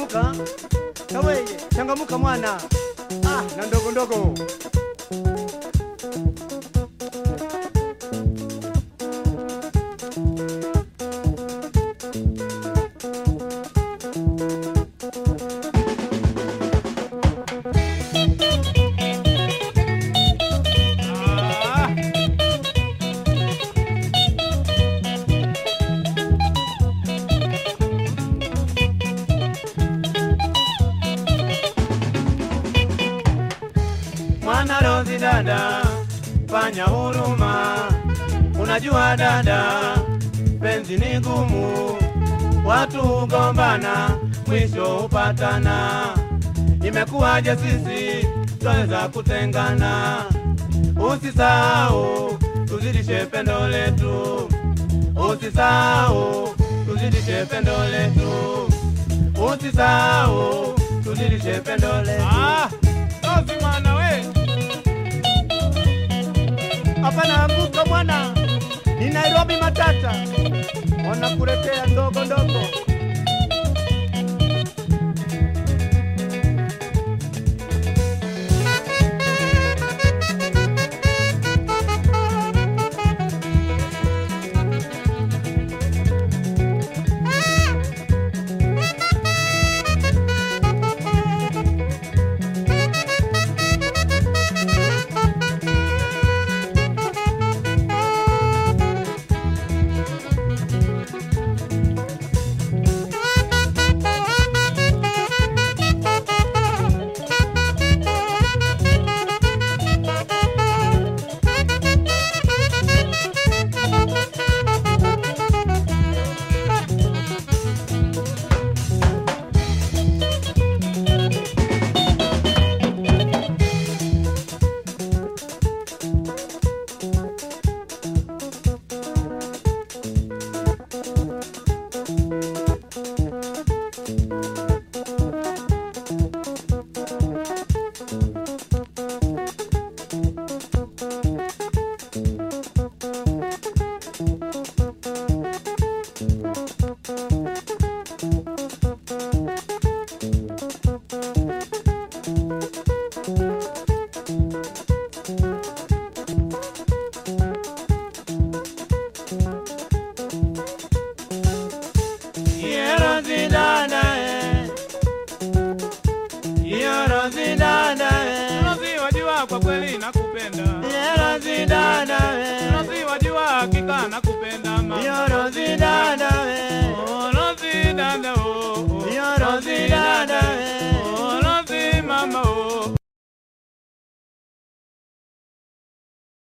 changamuka kaweye changamuka mwana ah, na ndogo ndogo Ah, mwana Rozi dada, fanya huruma. Unajua dada, penzi ni gumu, watu hugombana, mwisho hupatana. Imekuwaje sisi twaweza kutengana? Usisahau tuzidishe pendo letu, usisahau tuzidishe pendo letu, usisahau tuzidishe pendo letu. ah, Rozi mwana we hapana anguka bwana, ni Nairobi matata, wanakuletea ndogo ndogo. Yerozi dada, eh. Yerozi dada, eh. Rozi wajua kwa kweli nakupenda Yerozi dada, eh. Rozi wajua hakika nakupenda mama Yerozi dada, eh. Oh, Rozi dada oh, oh. Yerozi dada,